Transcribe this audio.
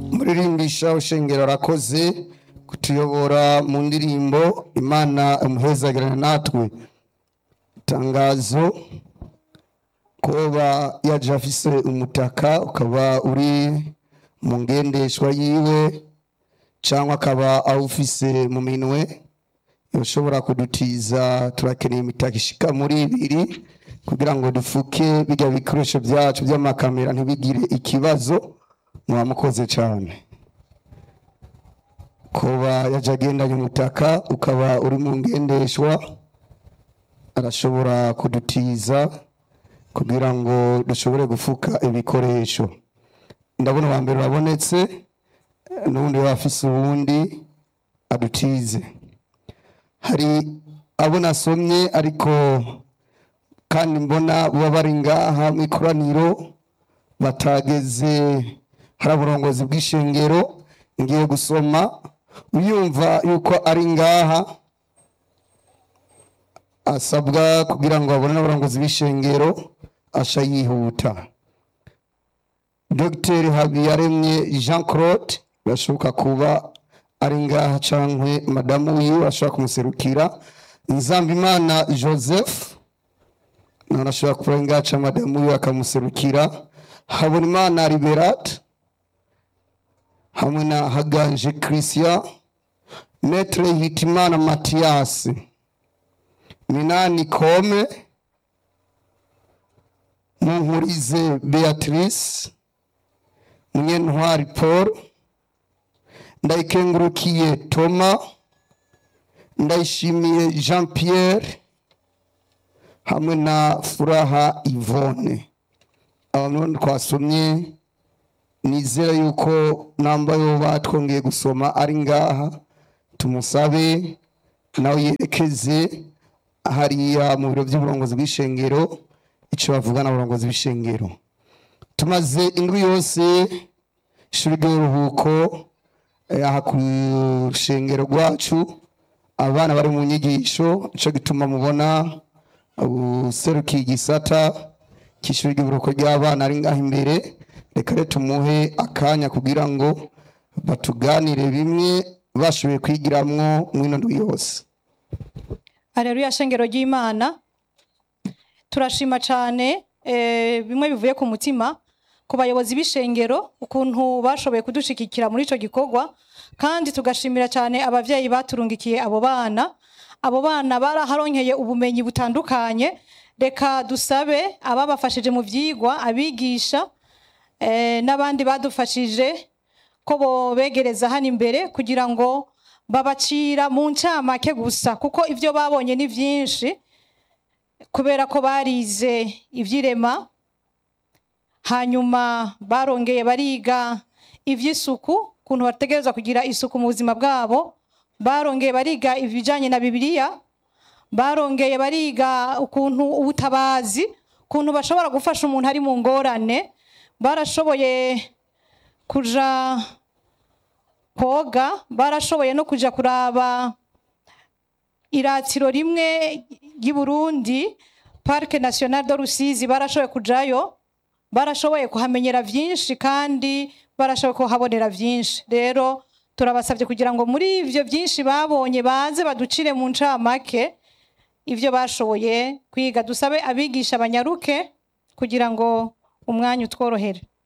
muririmbisha ushengero arakoze kutuyobora mu ndirimbo imana imuhezagirana natwe itangazo kuba yaje afise umutaka ukaba uri mu ngendeshwa yiwe cyangwa akaba awufise mu minwe yoshobora kudutiza turakeneye imitaka ishika muri ibiri kugira ngo dufuke bijya bikoresho byacu by'amakamera ntibigire ikibazo mwamukoze cyane kuba yaje agendanye umutaka ukaba uri mu ngendeshwa arashobora kudutiza kugira ngo dushobore gufuka ibikoresho ndabona uwa mbere urabonetse n'ubundi wafise uwundi adutize hari abo nasomye ariko kandi mbona baba bari ngaha mu ikoraniro batageze hari uburongozi bw'ishengero ngiye gusoma uyumva yuko ari ngaha asabwa kugira ngo abone n'uburongozi bw'ishengero asha yihuta Dr Habiyaremye Jean Claude birashoboka kuba ari ngaha cankwe madamu wiwe ashobora kumuserukira Nzambimana Joseph none ashobora kuba ari ngaha ca madamu wiwe akamuserukira Habonimana Liberat hamwe na Haganje Christian Maître Hitimana Mathias Minani Kome Munkurize Beatrice Munyentwari Paul Ndayikengurukiye Thomas Ndayishimiye Jean Pierre hamwe na Furaha Yvonne abantu twasomye nizera yuko nambaye batwongeye gusoma ari ngaha tumusabe nawe yerekeze hariya mu biro by'uburongozi bw'ishengero icyo bavuga n'abarongozi b'ishengero tumaze indwi yose ishuri ry'uruhuko eh, aha ku rushengero rwacu abana bari mu nyigisho nicyo gituma mubona userukiye igisata cy'ishuri ry'uburuhuko ry'abana ari ngaho imbere reka rero tumuhe akanya kugira ngo batuganire bimwe bashoboye kwigiramwo mwino ndwi yose Haleluya shengero ry'Imana turashima cyane eh, bimwe bivuye ku mutima ku bayobozi b'ishengero ukuntu bashoboye kudushigikira muri ico gikorwa kandi tugashimira cyane abavyeyi baturungikiye abo bana abo bana baraharonkeye ubumenyi butandukanye reka dusabe ababafashije mu vyigwa abigisha eh, n'abandi badufashije ko bobegereza hano imbere kugira ngo babacira mu ncamake gusa kuko ivyo babonye ni vyinshi kubera ko barize ivy'irema hanyuma barongeye bariga ivy'isuku ukuntu bategerezwa kugira isuku mu buzima bwabo barongeye bariga ibijanye na bibiliya barongeye bariga ukuntu ubutabazi ukuntu bashobora gufasha umuntu ari mu ngorane barashoboye kuja koga barashoboye no kuja kuraba iratiro rimwe ry'i Burundi Parc National de Rusizi barashoboye kujayo barashoboye kuhamenyera vyinshi kandi barashoboye kuhabonera vyinshi rero turabasabye kugira ngo muri ivyo vyinshi babonye baze baducire mu ncamake ivyo bashoboye kwiga dusabe abigisha banyaruke kugira ngo umwanya utworohere